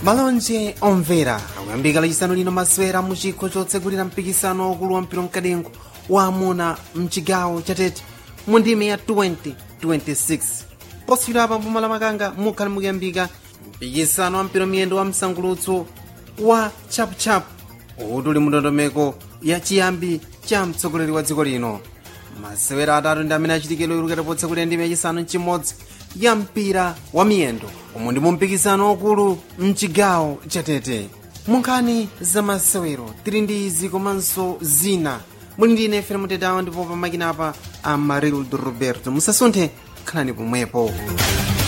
malonje omvera akuyambika lachisanu lino masewera mu chikho chotsegulira mpikisano waukulu wa mpira mkadengo wa amuna mchigawo chatete mu ndime ya 2026 posiyidwa pa mboma la makanga mukhale mukuyambika mpikisano wa mpira miyendo wa msangulutso wa chapuchapu uti uli mndondomeko ya chiyambi cha mtsogoleri wa dziko lino masewera atatu ndi amene achitikidwa ilukata potsekulira ndime yachisanu mchimodzi ya mpira wa miyendo umu ndi mu mpikisano wakulu mchigawo chatete munkhani za masewero tili ndi izi komanso zina muli ndi ine fere mutetawa ndipo pamakina apa amarildo roberto musasunthe khalani pomwepo